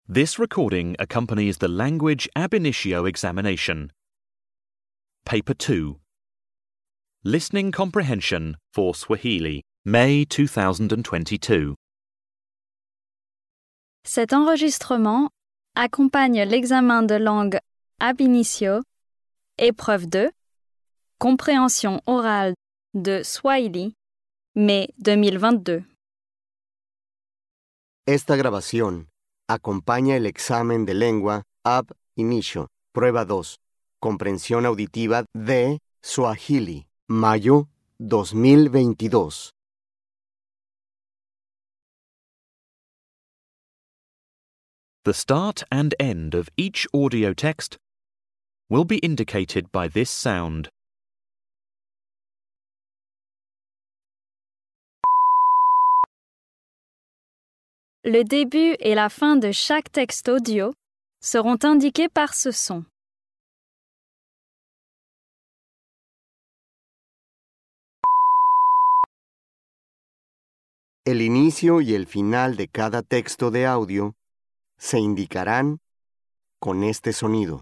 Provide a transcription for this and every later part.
This recording accompanies the language ab initio examination. Paper 2 Listening Comprehension for Swahili, May 2022. Cet enregistrement accompagne l'examen de langue ab initio, épreuve 2, compréhension orale de Swahili, mai 2022. Esta grabación acompaña el examen de lengua ab inicio, prueba 2, comprensión auditiva de Swahili, mayo 2022. The start and end of each audio text will be indicated by this sound. Le début et la fin de chaque texte audio seront indiqués par ce son. El inicio y el final de cada texto de audio se indicarán con este sonido.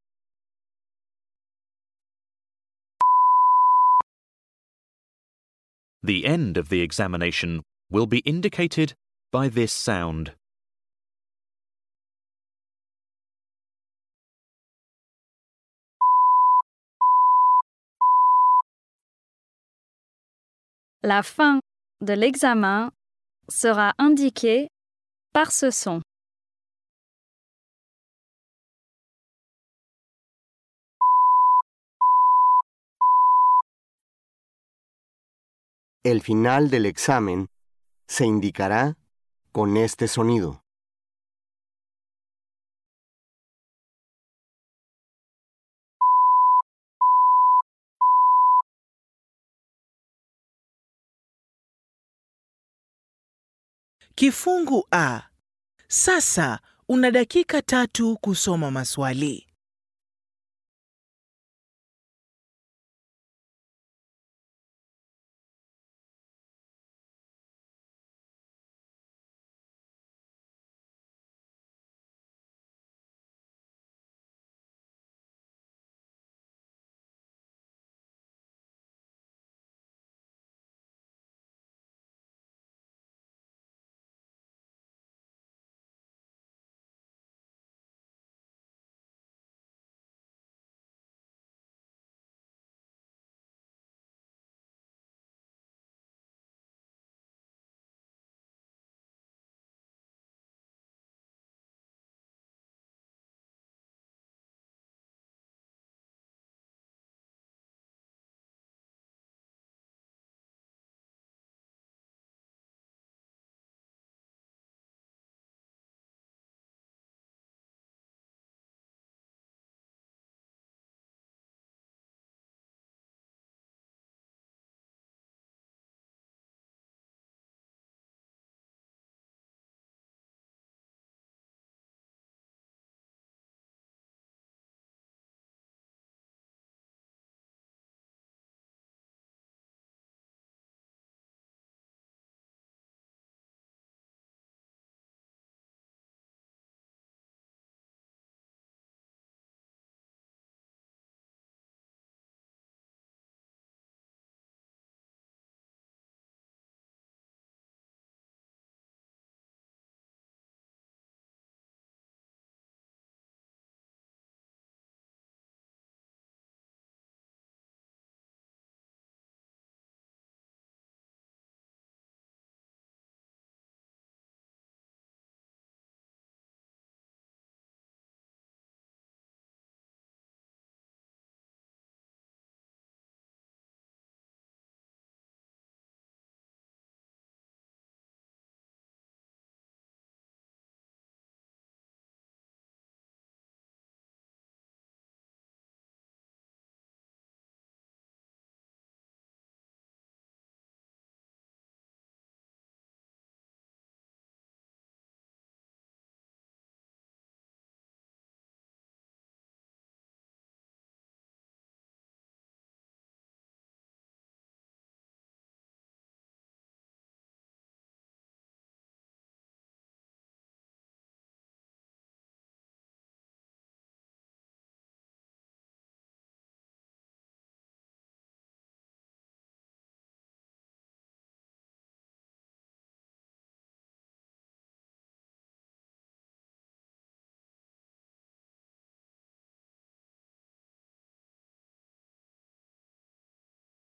The end of the examination will be indicated by this sound. La fin de l'examen sera indiquée par ce son. El final del examen se indicará con este sonido. Kifungu A. Sasa una dakika tatu kusoma maswali.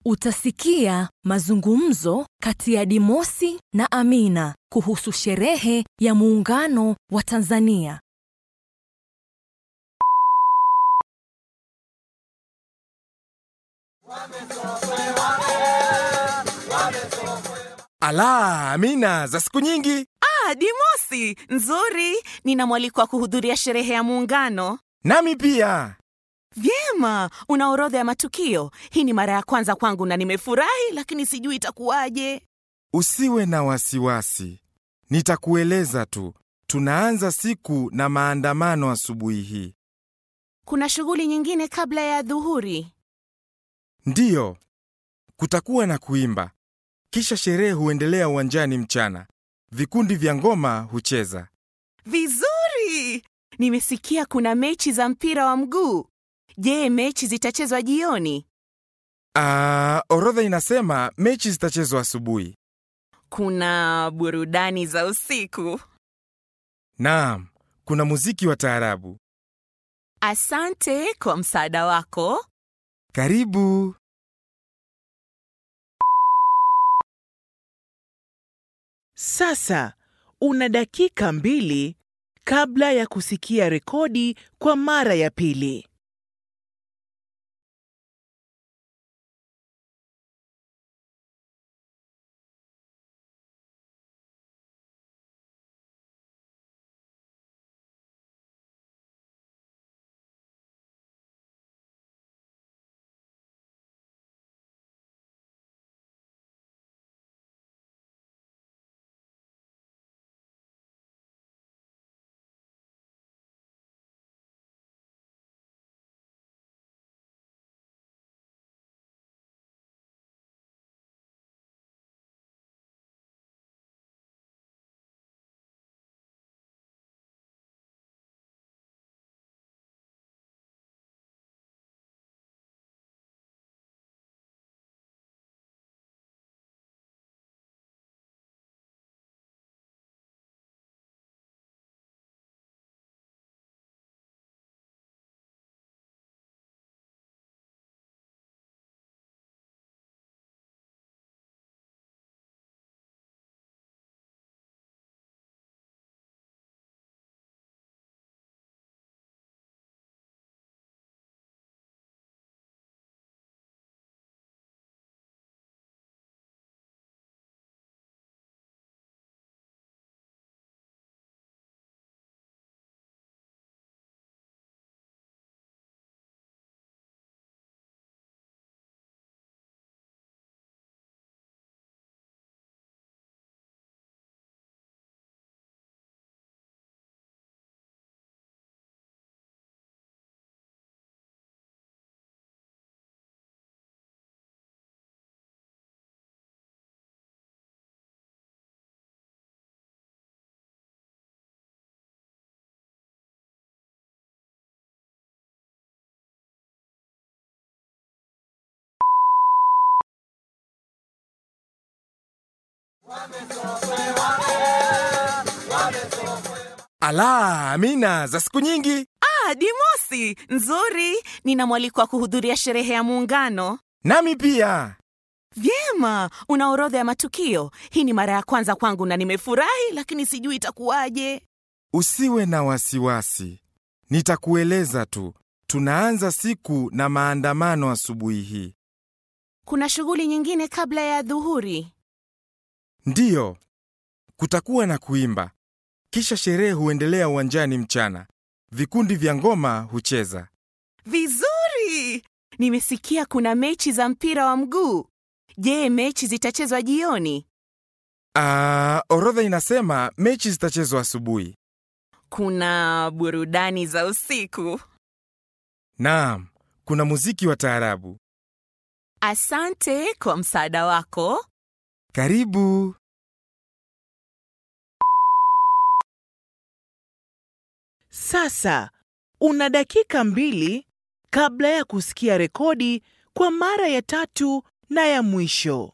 Utasikia mazungumzo kati ya Dimosi na Amina kuhusu sherehe ya muungano wa Tanzania. Ala, Amina, za siku nyingi. Ah, Dimosi, nzuri. Nina mwaliko wa kuhudhuria sherehe ya muungano. Nami pia. Vyema, una orodha ya matukio. Hii ni mara ya kwanza kwangu na nimefurahi, lakini sijui itakuwaje. Usiwe na wasiwasi, nitakueleza tu. Tunaanza siku na maandamano asubuhi hii. Kuna shughuli nyingine kabla ya dhuhuri. Ndiyo, kutakuwa na kuimba, kisha sherehe huendelea uwanjani mchana. Vikundi vya ngoma hucheza. Vizuri! Nimesikia kuna mechi za mpira wa mguu. Je, mechi zitachezwa jioni? Ah, orodha inasema mechi zitachezwa asubuhi. Kuna burudani za usiku. Naam, kuna muziki wa taarabu. Asante kwa msaada wako. Karibu. Sasa una dakika mbili kabla ya kusikia rekodi kwa mara ya pili. Ala, Amina, za siku nyingi. Ah, Dimosi, nzuri. Nina mwaliko wa kuhudhuria sherehe ya muungano. Nami pia. Vyema, una orodha ya matukio. Hii ni mara ya kwanza kwangu na nimefurahi, lakini sijui itakuwaje. Usiwe na wasiwasi, nitakueleza tu. Tunaanza siku na maandamano asubuhi hii. Kuna shughuli nyingine kabla ya dhuhuri. Ndiyo, kutakuwa na kuimba, kisha sherehe huendelea uwanjani mchana. Vikundi vya ngoma hucheza. Vizuri! Nimesikia kuna mechi za mpira wa mguu. Je, mechi zitachezwa jioni? Ah, orodha inasema mechi zitachezwa asubuhi. Kuna burudani za usiku. Naam, kuna muziki wa taarabu. Asante kwa msaada wako. Karibu. Sasa una dakika mbili kabla ya kusikia rekodi kwa mara ya tatu na ya mwisho.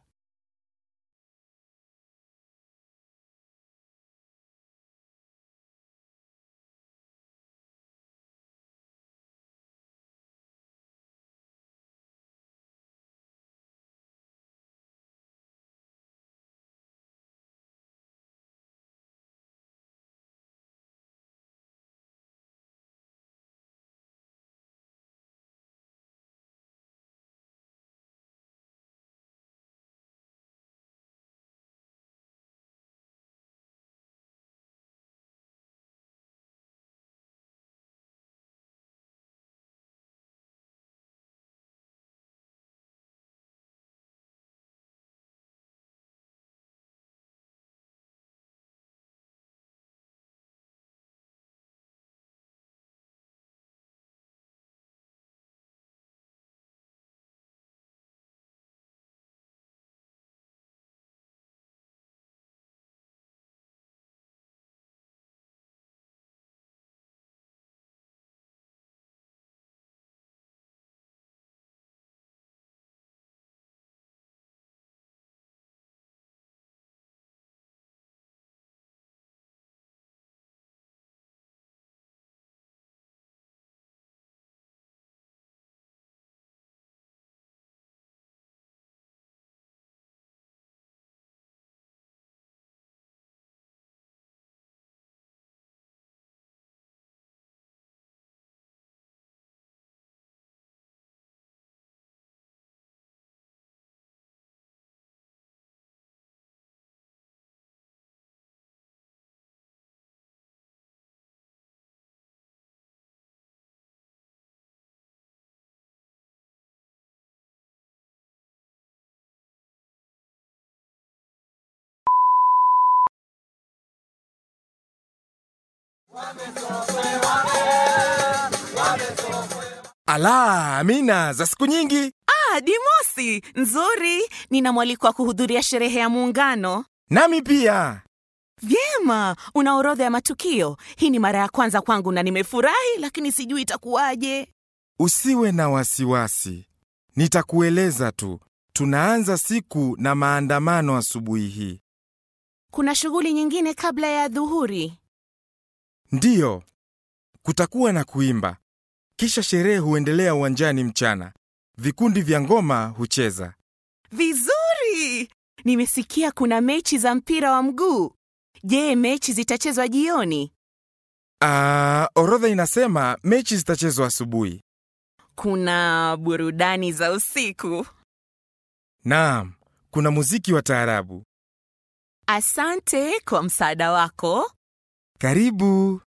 Ala, Amina, za siku nyingi. Ah, Dimosi, nzuri. Nina mwaliko wa kuhudhuria sherehe ya Muungano. Nami pia. Vyema, una orodha ya matukio. Hii ni mara ya kwanza kwangu na nimefurahi, lakini sijui itakuwaje. Usiwe na wasiwasi, nitakueleza tu. Tunaanza siku na maandamano asubuhi hii. Kuna shughuli nyingine kabla ya dhuhuri. Ndiyo, kutakuwa na kuimba, kisha sherehe huendelea uwanjani mchana. Vikundi vya ngoma hucheza. Vizuri! Nimesikia kuna mechi za mpira wa mguu. Je, mechi zitachezwa jioni? Ah, orodha inasema mechi zitachezwa asubuhi. Kuna burudani za usiku. Naam, kuna muziki wa taarabu. Asante kwa msaada wako. Karibu.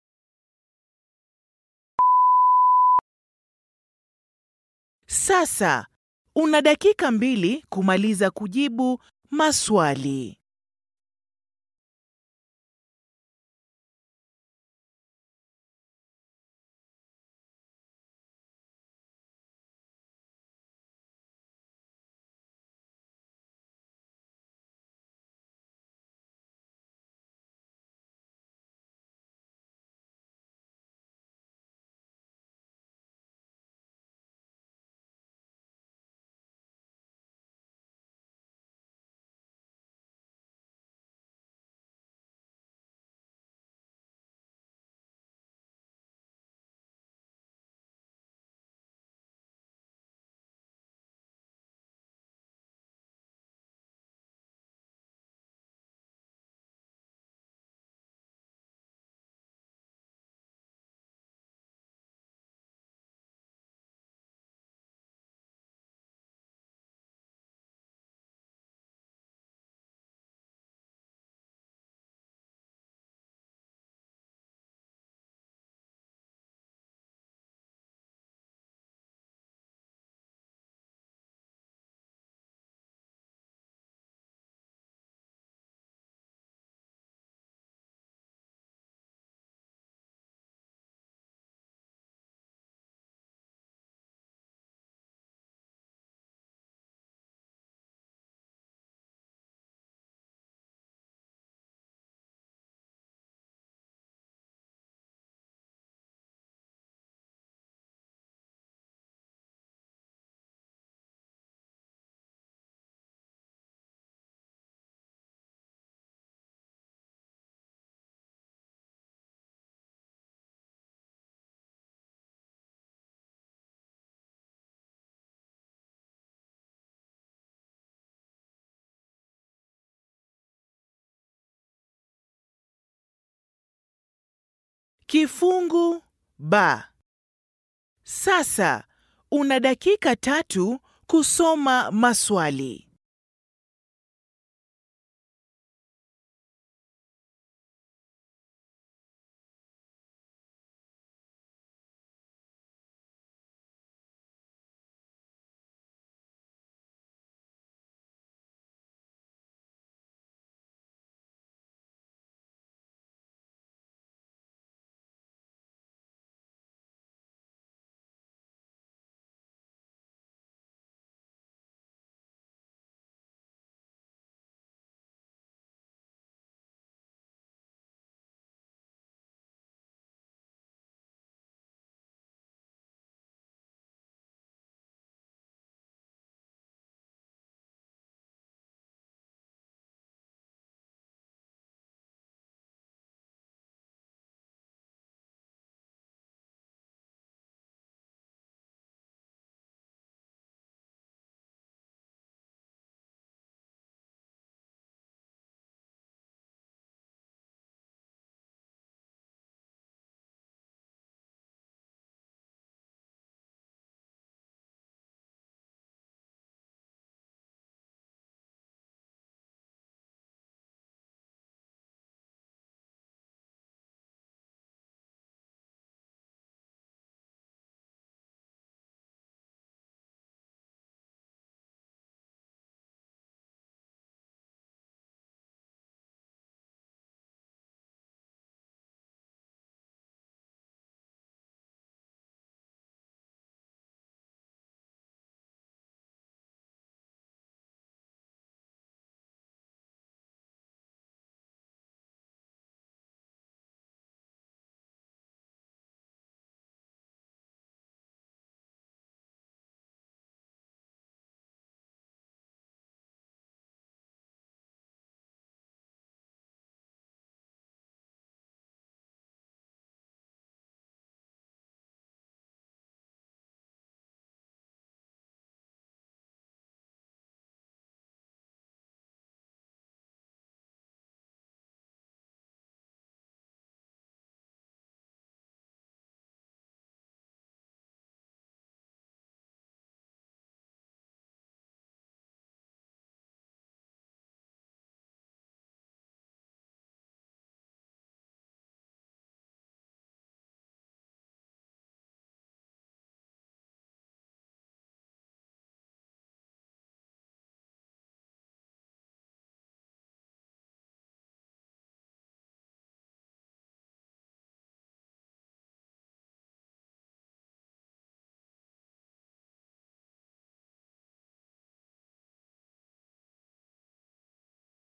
Sasa una dakika mbili kumaliza kujibu maswali. Kifungu ba. Sasa una dakika tatu kusoma maswali.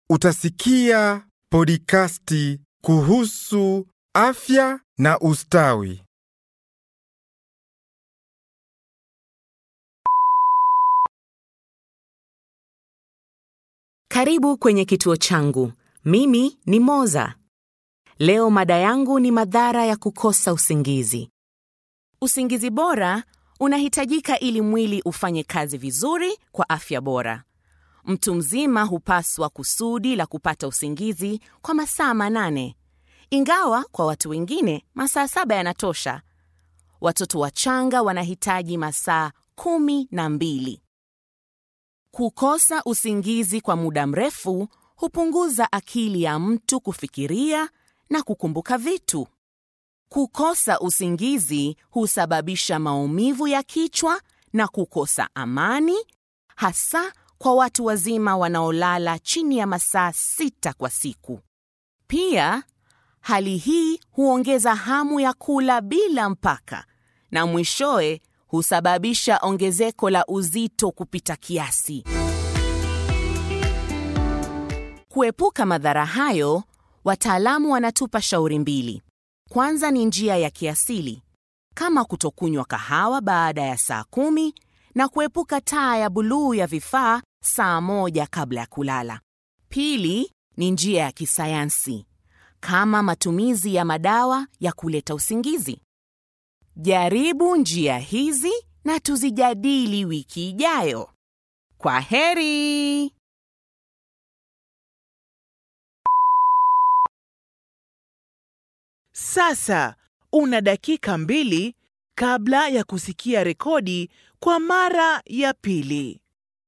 utasikia podikasti kuhusu afya na ustawi. Karibu kwenye kituo changu. Mimi ni Moza. Leo mada yangu ni madhara ya kukosa usingizi. Usingizi bora unahitajika ili mwili ufanye kazi vizuri kwa afya bora. Mtu mzima hupaswa kusudi la kupata usingizi kwa masaa manane, ingawa kwa watu wengine masaa saba yanatosha. Watoto wachanga wanahitaji masaa kumi na mbili. Kukosa usingizi kwa muda mrefu hupunguza akili ya mtu kufikiria na kukumbuka vitu. Kukosa usingizi husababisha maumivu ya kichwa na kukosa amani, hasa kwa watu wazima wanaolala chini ya masaa sita kwa siku. Pia, hali hii huongeza hamu ya kula bila mpaka na mwishowe husababisha ongezeko la uzito kupita kiasi. Kuepuka madhara hayo, wataalamu wanatupa shauri mbili. Kwanza ni njia ya kiasili kama kutokunywa kahawa baada ya saa kumi na kuepuka taa ya buluu ya vifaa saa moja kabla ya kulala. Pili ni njia ya kisayansi kama matumizi ya madawa ya kuleta usingizi. Jaribu njia hizi na tuzijadili wiki ijayo. Kwa heri! Sasa una dakika mbili kabla ya kusikia rekodi kwa mara ya pili.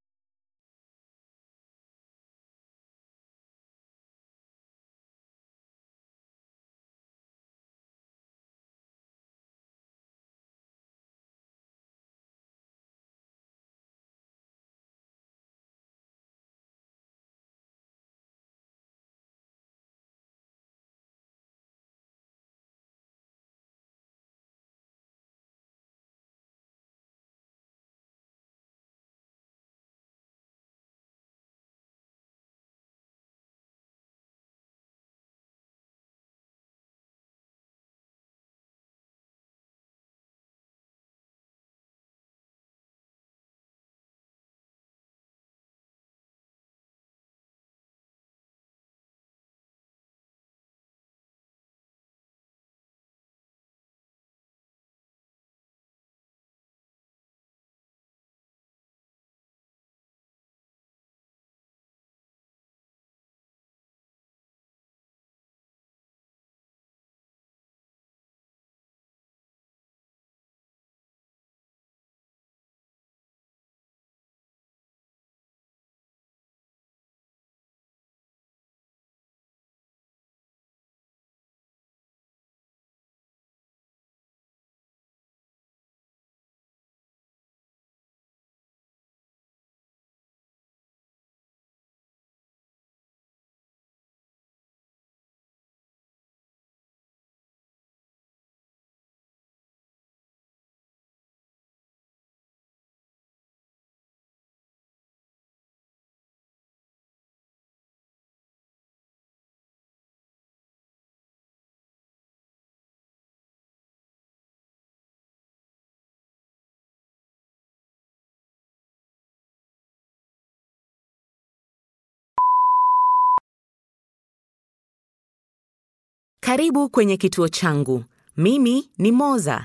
Karibu kwenye kituo changu. Mimi ni Moza.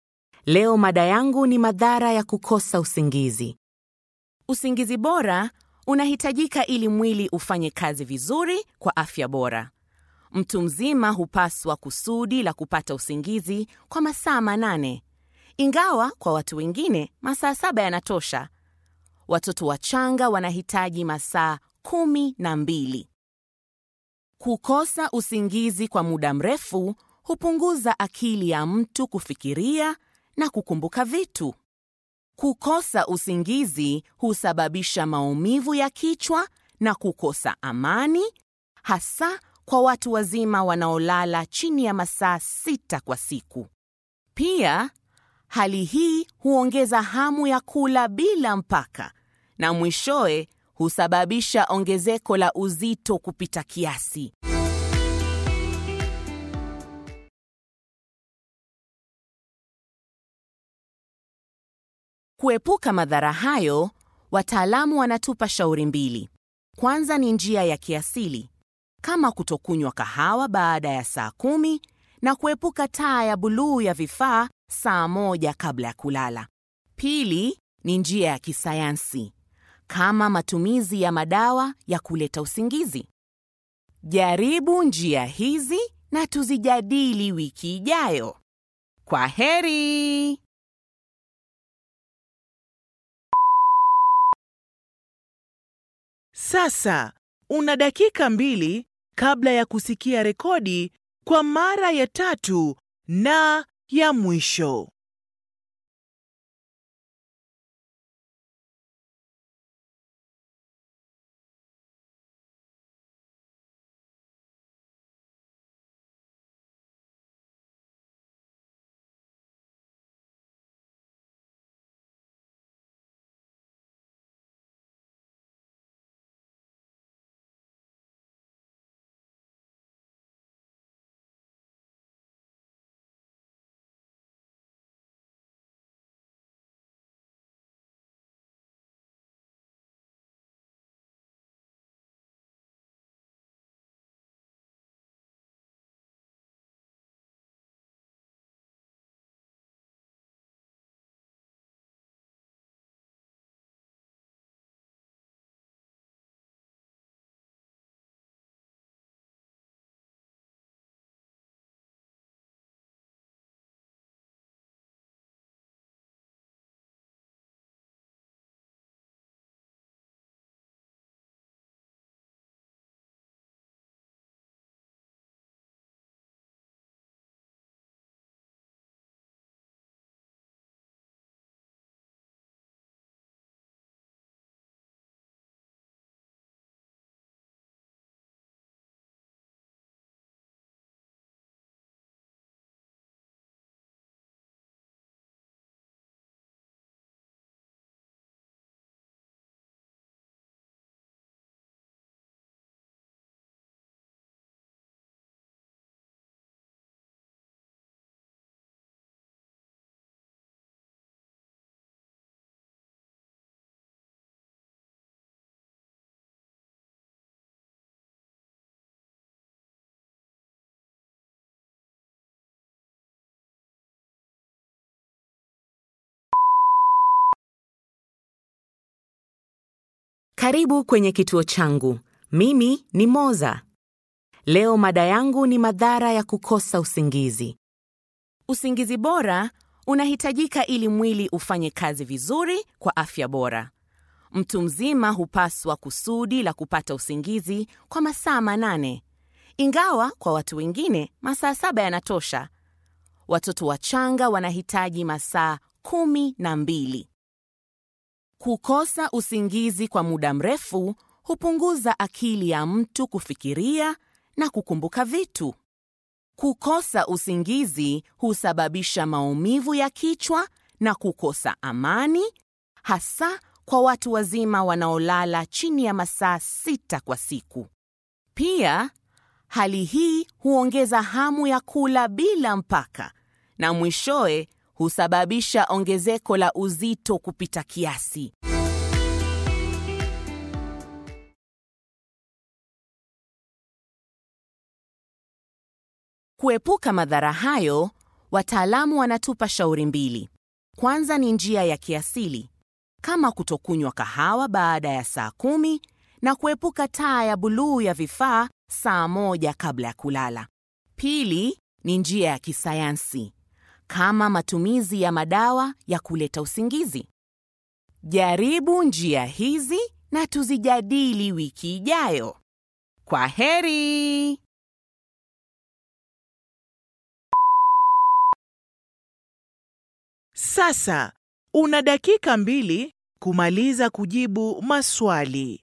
Leo mada yangu ni madhara ya kukosa usingizi. Usingizi bora unahitajika ili mwili ufanye kazi vizuri kwa afya bora. Mtu mzima hupaswa kusudi la kupata usingizi kwa masaa manane, ingawa kwa watu wengine masaa saba yanatosha. Watoto wachanga wanahitaji masaa kumi na mbili. Kukosa usingizi kwa muda mrefu hupunguza akili ya mtu kufikiria na kukumbuka vitu. Kukosa usingizi husababisha maumivu ya kichwa na kukosa amani, hasa kwa watu wazima wanaolala chini ya masaa sita kwa siku. Pia, hali hii huongeza hamu ya kula bila mpaka na mwishowe husababisha ongezeko la uzito kupita kiasi. Kuepuka madhara hayo, wataalamu wanatupa shauri mbili. Kwanza ni njia ya kiasili, kama kutokunywa kahawa baada ya saa kumi na kuepuka taa ya buluu ya vifaa saa moja kabla ya kulala. Pili ni njia ya kisayansi, kama matumizi ya madawa ya kuleta usingizi. Jaribu njia hizi na tuzijadili wiki ijayo. Kwa heri! Sasa una dakika mbili kabla ya kusikia rekodi kwa mara ya tatu na ya mwisho. Karibu kwenye kituo changu. Mimi ni Moza. Leo mada yangu ni madhara ya kukosa usingizi. Usingizi bora unahitajika ili mwili ufanye kazi vizuri kwa afya bora. Mtu mzima hupaswa kusudi la kupata usingizi kwa masaa manane, ingawa kwa watu wengine masaa saba yanatosha. Watoto wachanga wanahitaji masaa kumi na mbili. Kukosa usingizi kwa muda mrefu hupunguza akili ya mtu kufikiria na kukumbuka vitu. Kukosa usingizi husababisha maumivu ya kichwa na kukosa amani, hasa kwa watu wazima wanaolala chini ya masaa sita kwa siku. Pia, hali hii huongeza hamu ya kula bila mpaka na mwishowe husababisha ongezeko la uzito kupita kiasi. Kuepuka madhara hayo, wataalamu wanatupa shauri mbili. Kwanza ni njia ya kiasili, kama kutokunywa kahawa baada ya saa kumi na kuepuka taa ya buluu ya vifaa saa moja kabla ya kulala. Pili ni njia ya kisayansi, kama matumizi ya madawa ya kuleta usingizi. Jaribu njia hizi na tuzijadili wiki ijayo. Kwa heri! Sasa una dakika mbili kumaliza kujibu maswali.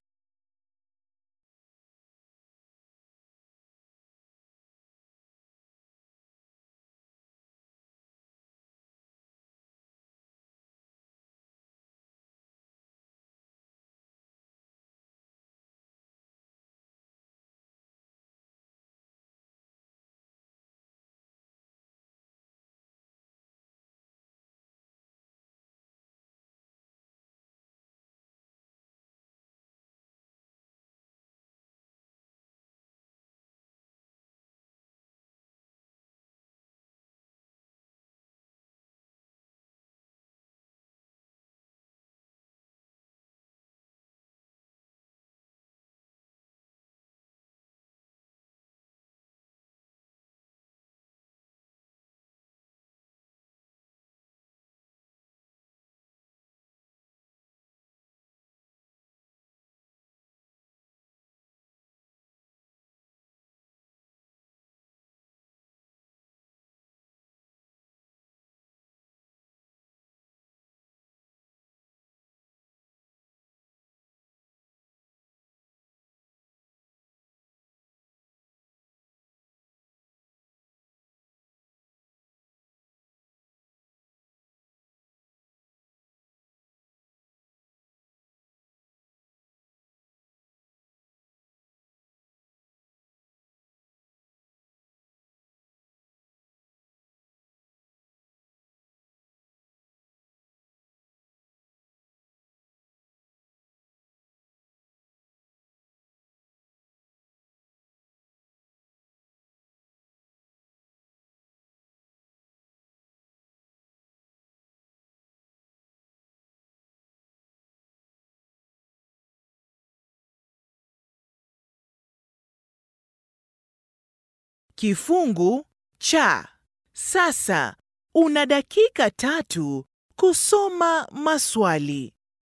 Kifungu cha sasa. Una dakika tatu kusoma maswali.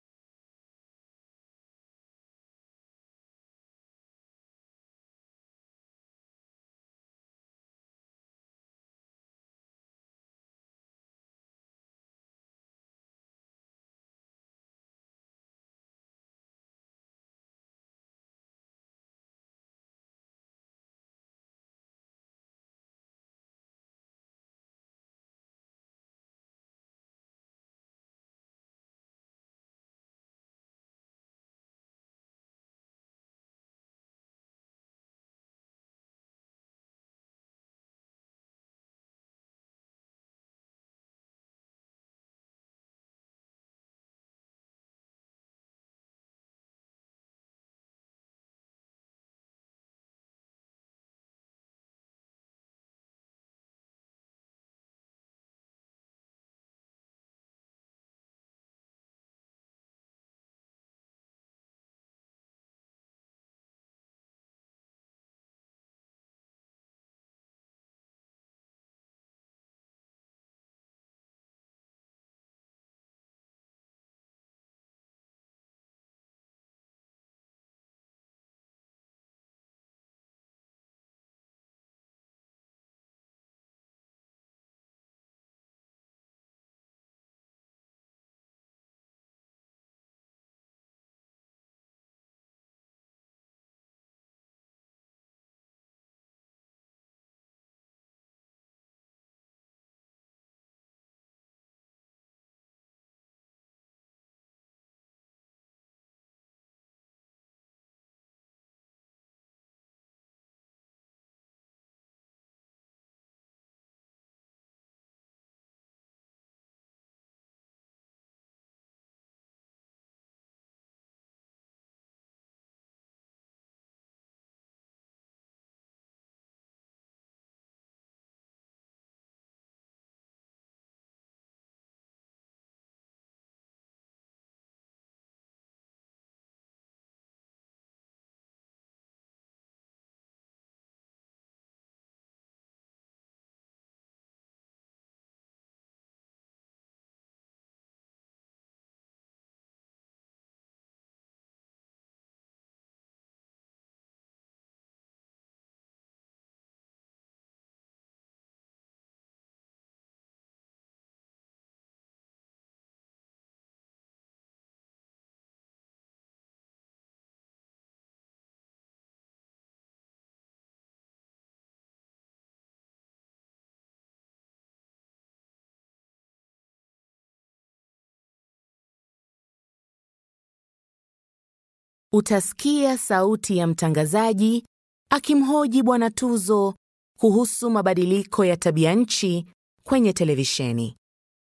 Utasikia sauti ya mtangazaji akimhoji Bwana Tuzo kuhusu mabadiliko ya tabia nchi kwenye televisheni.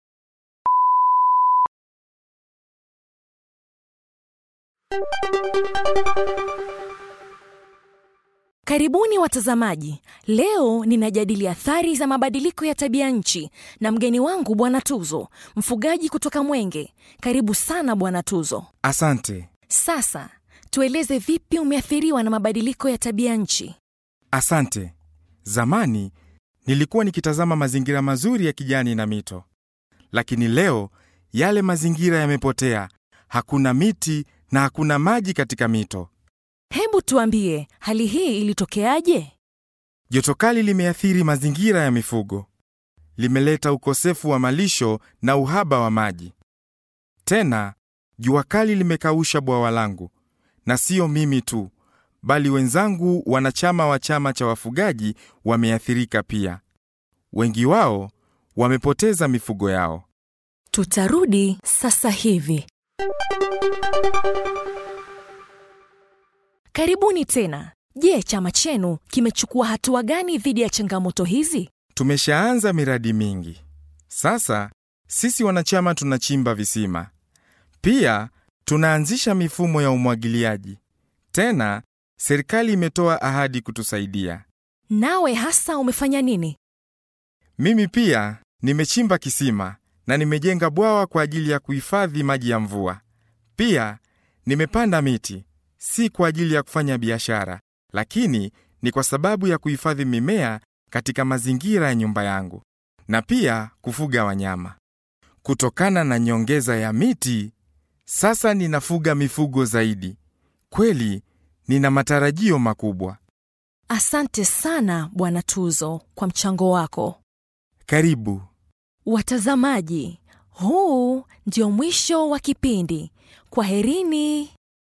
Karibuni watazamaji. Leo ninajadili athari za mabadiliko ya tabia nchi na mgeni wangu Bwana Tuzo, mfugaji kutoka Mwenge. Karibu sana Bwana Tuzo. Asante, Sasa tueleze vipi umeathiriwa na mabadiliko ya tabia nchi. asante. Zamani nilikuwa nikitazama mazingira mazuri ya kijani na mito, lakini leo yale mazingira yamepotea. Hakuna miti na hakuna maji katika mito. Hebu tuambie, hali hii ilitokeaje? Joto kali limeathiri mazingira ya mifugo, limeleta ukosefu wa malisho na uhaba wa maji. Tena jua kali limekausha bwawa langu, na sio mimi tu, bali wenzangu wanachama wa chama cha wafugaji wameathirika pia. Wengi wao wamepoteza mifugo yao. Tutarudi sasa hivi. Karibuni tena. Je, chama chenu kimechukua hatua gani dhidi ya changamoto hizi? Tumeshaanza miradi mingi. Sasa sisi wanachama tunachimba visima, pia tunaanzisha mifumo ya umwagiliaji. Tena serikali imetoa ahadi kutusaidia. Nawe hasa umefanya nini? Mimi pia nimechimba kisima na nimejenga bwawa kwa ajili ya kuhifadhi maji ya mvua. Pia nimepanda miti, si kwa ajili ya kufanya biashara, lakini ni kwa sababu ya kuhifadhi mimea katika mazingira ya nyumba yangu na pia kufuga wanyama. Kutokana na nyongeza ya miti, sasa ninafuga mifugo zaidi. Kweli nina matarajio makubwa. Asante sana Bwana Tuzo kwa mchango wako. Karibu. Watazamaji, huu ndio mwisho wa kipindi. Kwaherini.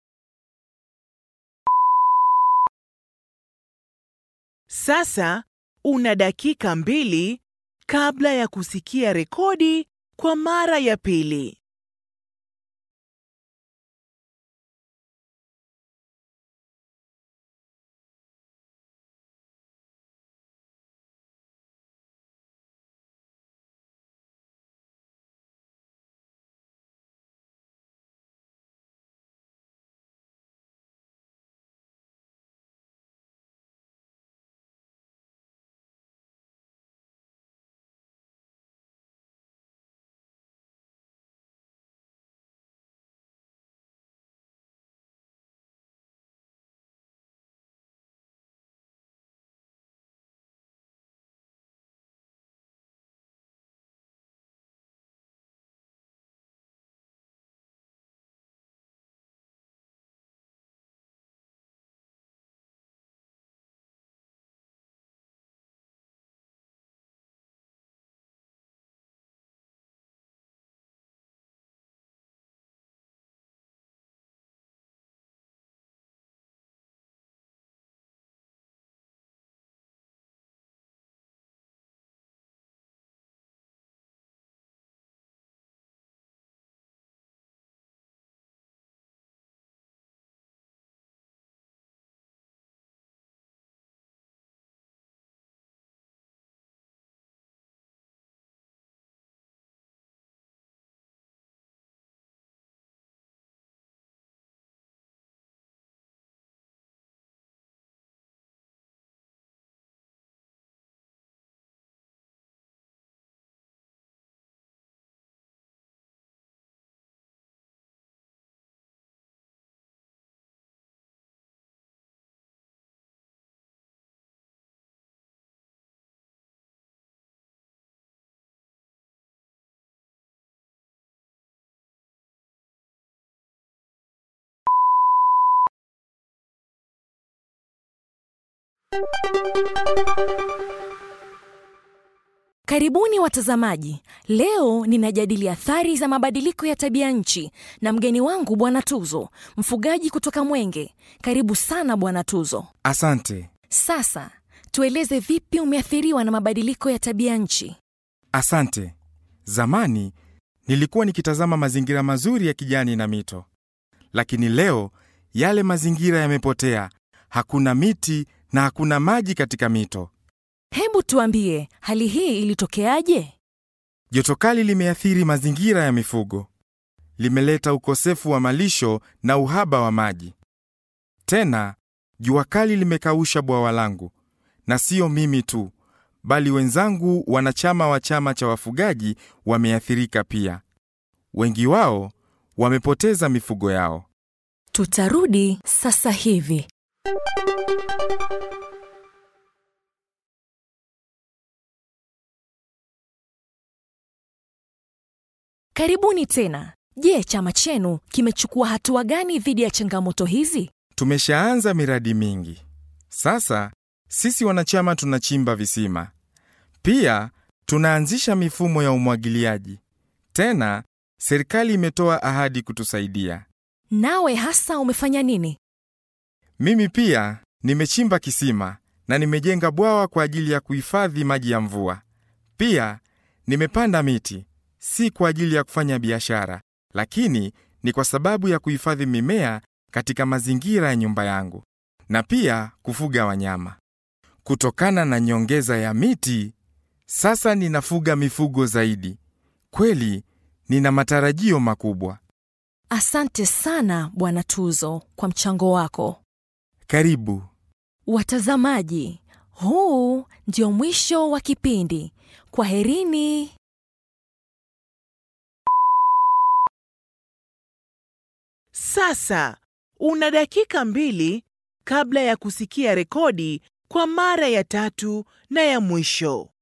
Sasa una dakika mbili kabla ya kusikia rekodi kwa mara ya pili. Karibuni watazamaji. Leo ninajadili athari za mabadiliko ya tabia nchi na mgeni wangu Bwana Tuzo, mfugaji kutoka Mwenge. Karibu sana Bwana Tuzo. Asante. Sasa tueleze vipi umeathiriwa na mabadiliko ya tabia nchi. Asante. Zamani nilikuwa nikitazama mazingira mazuri ya kijani na mito, lakini leo yale mazingira yamepotea. Hakuna miti na hakuna maji katika mito. Hebu tuambie, hali hii ilitokeaje? Joto kali limeathiri mazingira ya mifugo, limeleta ukosefu wa malisho na uhaba wa maji. Tena jua kali limekausha bwawa langu, na sio mimi tu, bali wenzangu wanachama wa chama cha wafugaji wameathirika pia. Wengi wao wamepoteza mifugo yao. Tutarudi sasa hivi. Karibuni tena. Je, chama chenu kimechukua hatua gani dhidi ya changamoto hizi? Tumeshaanza miradi mingi. Sasa sisi wanachama tunachimba visima, pia tunaanzisha mifumo ya umwagiliaji. Tena serikali imetoa ahadi kutusaidia. Nawe hasa umefanya nini? Mimi pia nimechimba kisima na nimejenga bwawa kwa ajili ya kuhifadhi maji ya mvua. Pia nimepanda miti, si kwa ajili ya kufanya biashara, lakini ni kwa sababu ya kuhifadhi mimea katika mazingira ya nyumba yangu na pia kufuga wanyama. Kutokana na nyongeza ya miti, sasa ninafuga mifugo zaidi. Kweli nina matarajio makubwa. Asante sana Bwana Tuzo kwa mchango wako. Karibu. Watazamaji, huu ndio mwisho wa kipindi. Kwaherini. Sasa una dakika mbili kabla ya kusikia rekodi kwa mara ya tatu na ya mwisho.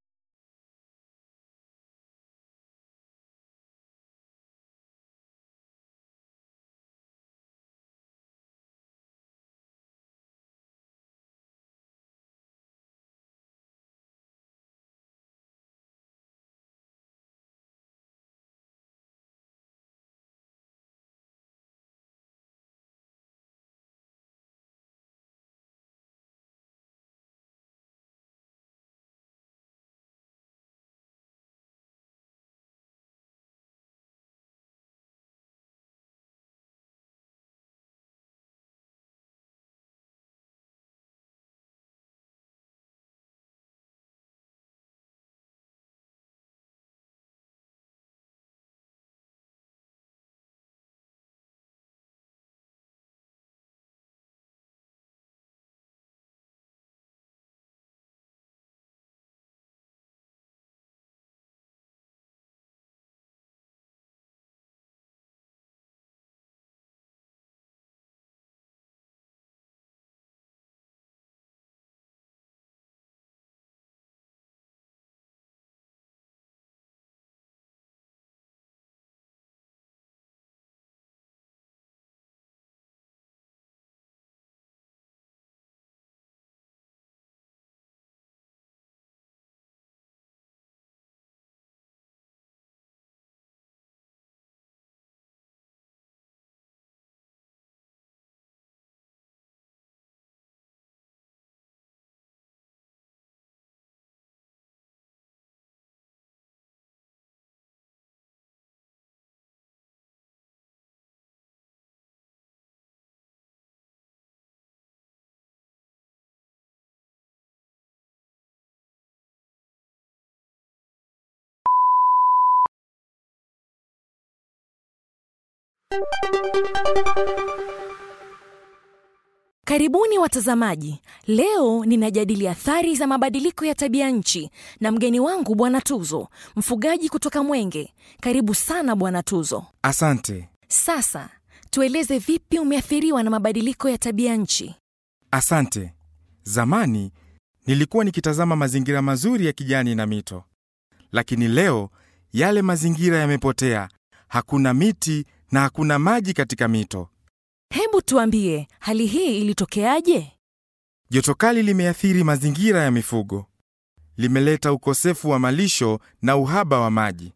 Karibuni watazamaji. Leo ninajadili athari za mabadiliko ya tabia nchi na mgeni wangu Bwana Tuzo, mfugaji kutoka Mwenge. Karibu sana Bwana Tuzo. Asante, Sasa tueleze vipi umeathiriwa na mabadiliko ya tabia nchi. asante. Zamani nilikuwa nikitazama mazingira mazuri ya kijani na mito, lakini leo yale mazingira yamepotea. Hakuna miti na hakuna maji katika mito. Hebu tuambie, hali hii ilitokeaje? Joto kali limeathiri mazingira ya mifugo, limeleta ukosefu wa malisho na uhaba wa maji.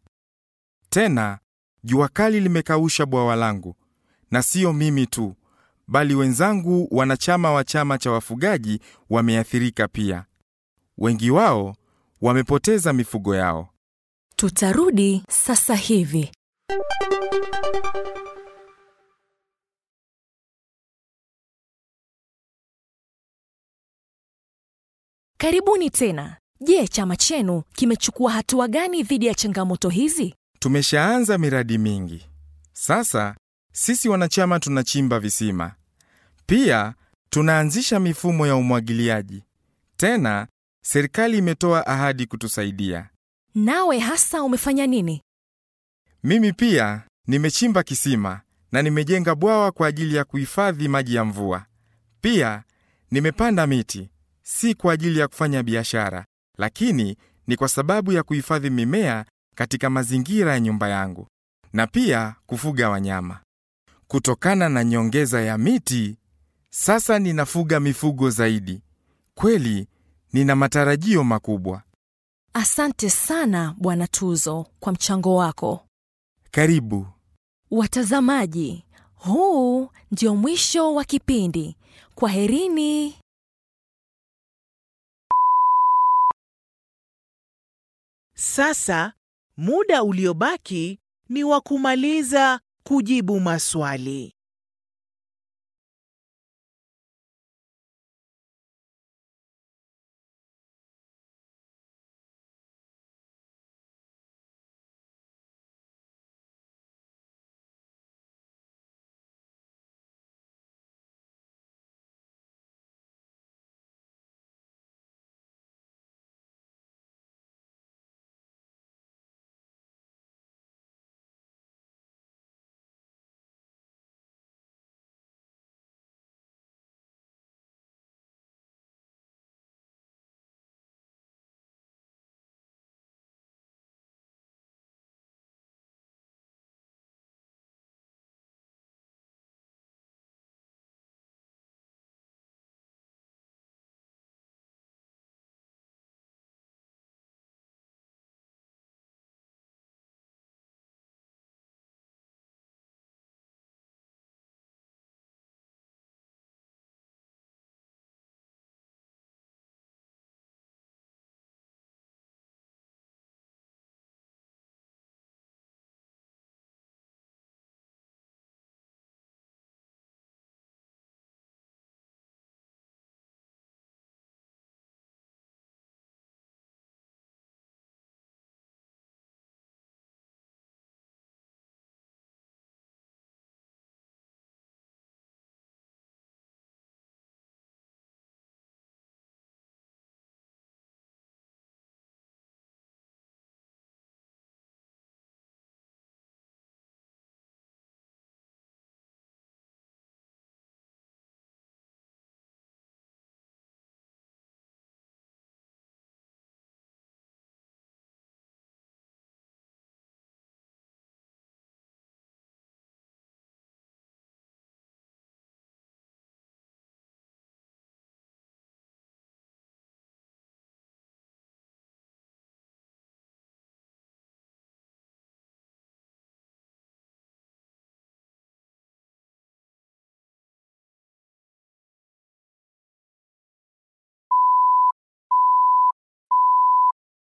Tena jua kali limekausha bwawa langu, na sio mimi tu, bali wenzangu wanachama wa chama cha wafugaji wameathirika pia. Wengi wao wamepoteza mifugo yao. Tutarudi sasa hivi. Karibuni tena. Je, chama chenu kimechukua hatua gani dhidi ya changamoto hizi? Tumeshaanza miradi mingi. Sasa sisi wanachama tunachimba visima, pia tunaanzisha mifumo ya umwagiliaji. Tena serikali imetoa ahadi kutusaidia. Nawe hasa umefanya nini? Mimi pia nimechimba kisima na nimejenga bwawa kwa ajili ya kuhifadhi maji ya mvua. Pia nimepanda miti, si kwa ajili ya kufanya biashara, lakini ni kwa sababu ya kuhifadhi mimea katika mazingira ya nyumba yangu na pia kufuga wanyama. Kutokana na nyongeza ya miti, sasa ninafuga mifugo zaidi. Kweli nina matarajio makubwa. Asante sana Bwana Tuzo kwa mchango wako. Karibu. Watazamaji, huu ndio mwisho wa kipindi. Kwaherini. Sasa muda uliobaki ni wa kumaliza kujibu maswali.